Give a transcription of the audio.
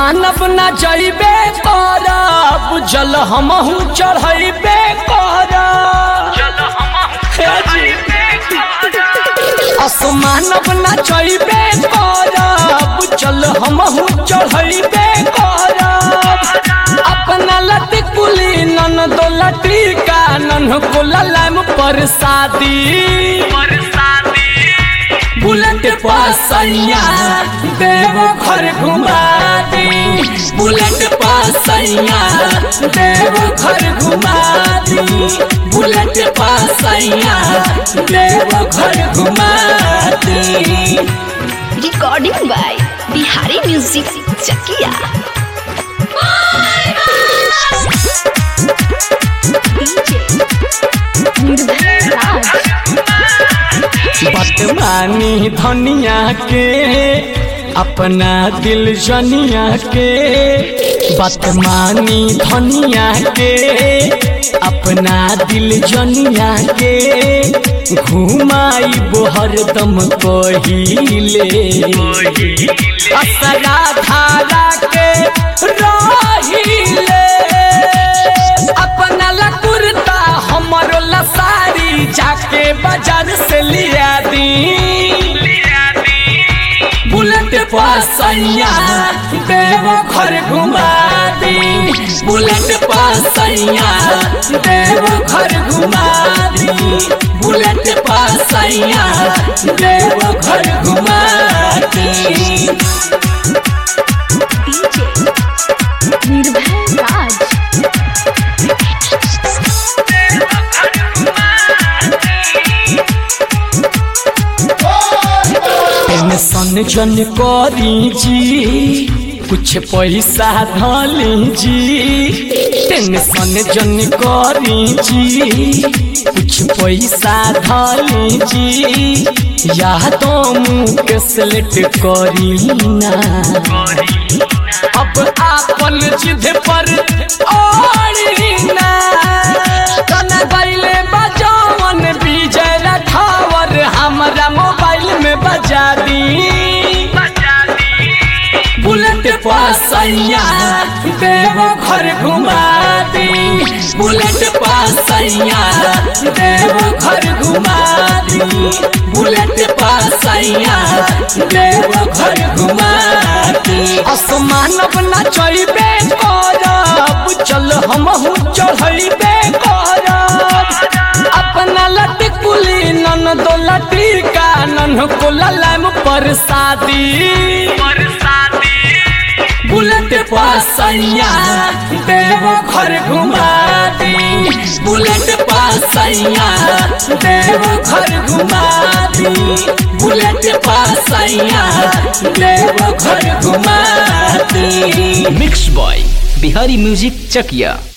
मानव न जइबे करब जल हमहू चढ़ैबे करब हे जी असमानव न जइबे करब चल हमहू चढ़ैबे करब अपना लत कुली नन दो लटी का नन को ललम पर शादी बुलेट पासैया देव घर घुमा दी बुलेट पासैया देव घर घुमा दी बुलेट पासैया देव घर घुमा दी recording by Bihari music Chakia Nirbhay Raj बदमानी धनिया के अपना दिल जनिया के बदमानी धनिया के अपना दिल जनिया के घुमाई हरदम कहिले असरा धारा के रहिले अपना ला कुर्ता हमरो ला साड़ी जाके बाजार से लिया दी बुलेट पासैया देव घर घुमा दी बुलेट पासैया देव घर घुमा दी बुलेट पासैया देव घर घुमा दी निर्भय राज टेंशन जन करी जी कुछ पैसा धली जी टेंशन जन करी जी कुछ पैसा धली जी या तो मुँह सेलेक्ट करी ना अब आपन जिद पर ओढ़ी ना कना गईले बजावन विजय राठावर हमरा मोबाइल में बजा दी बुलेट पासैया देव घर घुमा दी बुलेट पासैया देव घर घुमा दी बुलेट पासैया देव घर घुमा दी असमानव न चढ़बे करब चल हमहू चढ़बे करब अपना लट कुली नन दो लटी का नन को ललम पर शादी बुलेट पासैया देव घर घुमा दी बुलेट पासैया देव घर घुमा दी बुलेट पासैया देव घर घुमा दी मिक्स बॉय बिहारी म्यूजिक चकिया